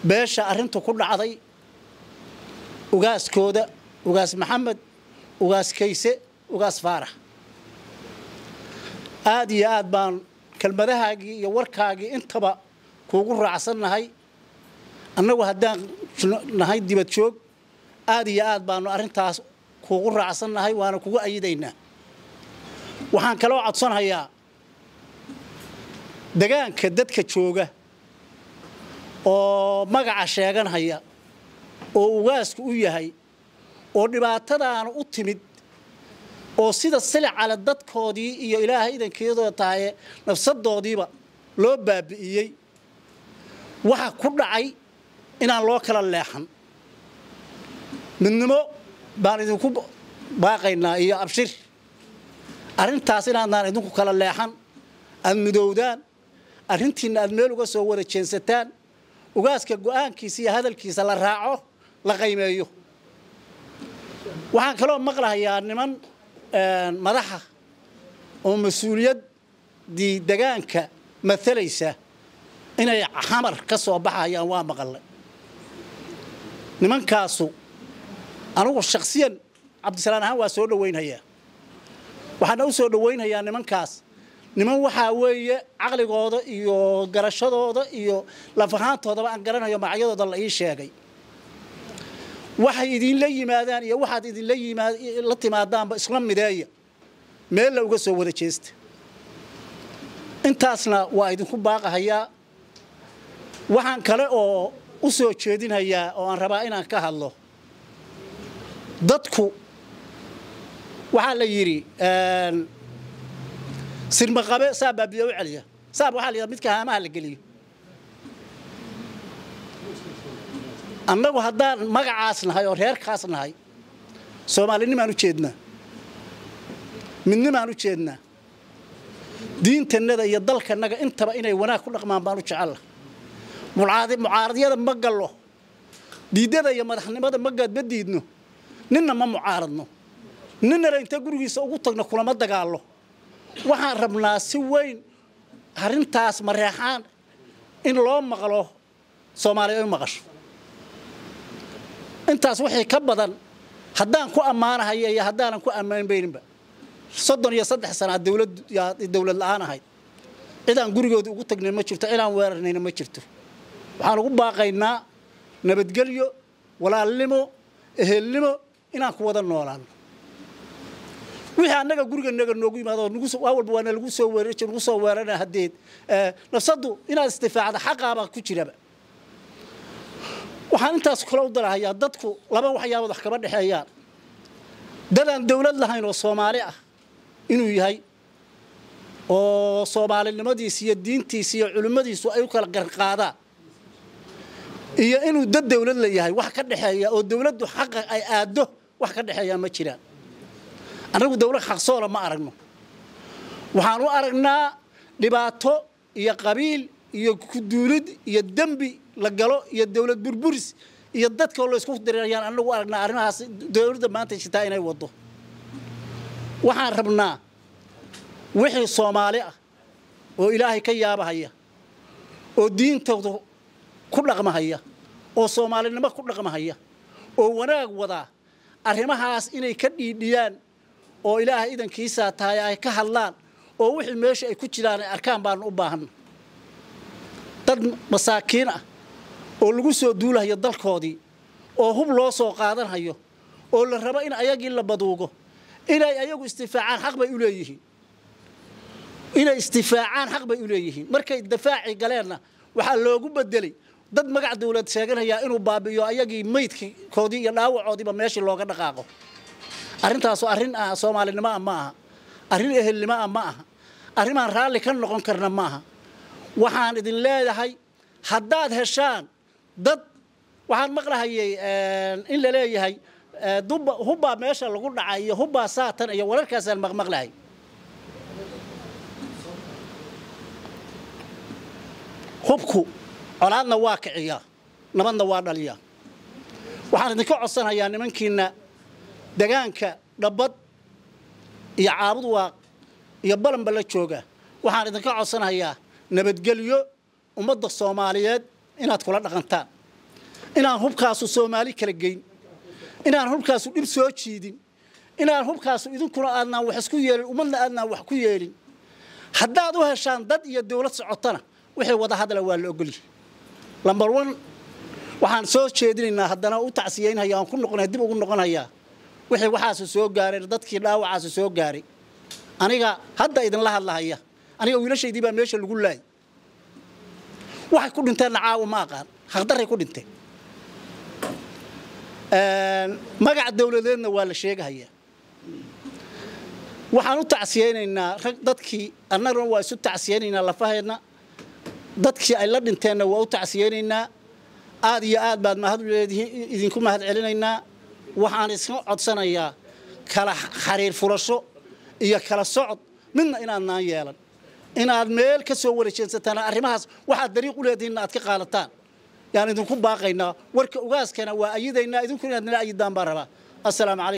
beesha arrintu ku dhacday ugaaskooda ugaas maxamed ugaas kayse ugaas faarax aad iyo aad baan kelmadahaagii iyo warkaagii intaba kuugu raacsannahay annagu haddaan nahay dibad joog aad iyo aad baanu arrintaas kuugu raacsannahay waana kugu ayidaynaa waxaan kaloo codsanayaa degaanka dadka jooga oo magaca sheeganhaya oo ugaasku u yahay oo dhibaatadaana u timid oo sida silicale dadkoodii iyo ilaahay idankeedoo tahaye nafsadoodiiba loo baabi'iyey waxa ku dhacay inaan loo kala leexan midnimo baan idinku baaqaynaa iyo abshir arrintaas inaadnaan idinku kala leexan aad midowdaan arrintiinna aad meel uga soo wada jeensataan ugaaska go'aankiisa iyo hadalkiisa la raaco la qaymeeyo waxaan kaloo maqlahayaa niman madaxa oo mas-uuliyaddii degaanka matalaysa inay xamar ka soo baxayaan waa maqalay nimankaasu anugu shaksiyan cabdisalaan ahaan waa soo dhowaynhayaa waxaana u soo dhowaynhayaa nimankaas niman waxaa weeye caqligooda iyo garashadooda iyo lafahaantoodaba aan garanayo magacyadooda la ii sheegay waxay idinla yimaadaan iyo waxaad idinla la timaadaanba isla mideeya meella uga soo wada jeesta intaasna waa idinku baaqahayaa waxaan kale oo u soo jeedinhayaa oo aan rabaa inaan ka hadlo dadku waxaa la yidhi sirmaqabe saab baa biyo u celiya saab waxaa la yidhaha midka haamaha la geliyo annagu haddaan magacaas nahay oo reerkaas nahay soomaalinimaan u jeednaa midnimaan u jeednaa diintannada iyo dalkannaga intaba inay wanaag ku dhaqmaan baan u jecella mucaaradyada ma gallo diiddada iyo madaxnimada ma gaadma diidno ninna ma mucaaradno ninnana inta gurigiisa ugu tagno kulama dagaallo waxaan rabnaa si weyn arrintaas mareexaan in loo maqlo soomaaliya u maqasho intaas wixii ka badan haddaan ku ammaanahaya iyo haddaanan ku ammaanbayninba soddon iyo saddex sanaa dawlad dawlad la'aan ahayd cidaan gurigooda ugu tagnay ma jirto cidaan weerarnayna ma jirto waxaan ugu baaqaynaa nabadgelyo walaalnimo ehelnimo inaan ku wada noolaano wixii annaga guriganaga noogu yimaado waa walba waana lagu soo weerar lagu soo weerana haddeed nafsaddu inaad istifaacda xaqaabaa ku jiraba waxaan intaas kale u dalahayaa dadku laba waxyaabood wax kama dhexeeyaan dadaan dawlad lahayn oo soomaali ah inuu yahay oo soomaalinimadiisi iyo diintiisi iyo culimmadiisu ay u kala garqaadaan iyo inuu dad dawlad la yahay wax ka dhexeeya oo dawladdu xaqa ay aaddo wax ka dhexeeyaa ma jiraan annagu dawlad xaqsoola ma aragno waxaan u aragnaa dhibaato iyo qabiil iyo kuduulid iyo dembi la galo iyo dawlad burburis iyo dadkao laysku dirirayaan annagu aragnaa arrimahaas dawladda maanta jirtaa inay waddo waxaan rabnaa wixii soomaali ah oo ilaahay ka yaabahaya oo diintooda ku dhaqmahaya oo soomaalinimo ku dhaqmahaya oo wanaag wadaa arrimahaas inay ka dhiidhiyaan oo ilaahay idankiisaa tahay ay ka hadlaan oo wixii meesha ay ku jiraan ay arkaan baanu u baahanna dad masaakiin ah oo lagu soo duulahayo dalkoodii oo hub loo soo qaadanhayo oo la rabo in ayagii la baduugo inay ayagu istifaacaan xaq bay u leeyihiin inay istifaacaan xaq bay u leeyihiin markay dafaaci galeenna waxaa loogu bedelay dad magac dawlad sheeganayaa inuu baabi'iyo ayagii maydkoodii iyo dhaawacoodiiba meeshii looga dhaqaaqo arrintaasu arrin ah soomaalinimo ah ma aha arrin ehelnimo ah ma aha arrimaan raalli ka noqon karna ma aha waxaan idin leedahay haddaad heshaan dad waxaan maqlahayay in la leeyahay hubbaa meesha lagu dhacay iyo hubbaa saatan iyo wararkaasaan maqmaqlahay hubku colaadna waa kiciyaa nabadna waa dhaliyaa waxaan idinka codsanayaa nimankiina degaanka dhabbad iyo caabud waaq iyo balanba la jooga waxaan idinka codsanayaa nabadgelyo ummadda soomaaliyeed inaad kula dhaqantaan inaan hubkaasu soomaali kala geyn inaan hubkaasu dhib soo jiidin inaan hubkaasu idinkuna aadnaan wax isku yeelin ummadna aadnaan wax ku yeelin haddaad u heshaan dad iyo dawlad socotana wixii wada hadla waa la ogolyahay lambar one waxaan soo jeedinaynaa haddana u tacsiyeynhaya aan ku noqonaya dib ugu noqonayaa wixii waxaasu soo gaareen dadkii dhaawacaasu soo gaaray aniga hadda idinla hadlahaya aniga wiilashaydii baa meesha lagu laayay waxay ku dhinteenna caawa ma aqaan haqdaray ku dhinteen magac dawladeedna waa la sheegahayaa waxaan u tacsiyeynaynaa rag dadkii annaguna waa isu tacsiyeynaynaa lafaheedna dadkii ay la dhinteenna waa u tacsiyeynaynaa aad iyo aad baad mahad leedihiin idinku mahad celinaynaa waxaan iska codsanayaa kala xariir furasho iyo kala socod midna inaadnaan yeelan inaad meel ka soo wareejeensataan arrimahaas waxaad dariiq u leedihiinna aad ka qaadataan yaan idinku baaqaynaa warka ogaaskana waa ayidaynaa idinku inaad nala ayidaan baan rabaa assalaamu calaykum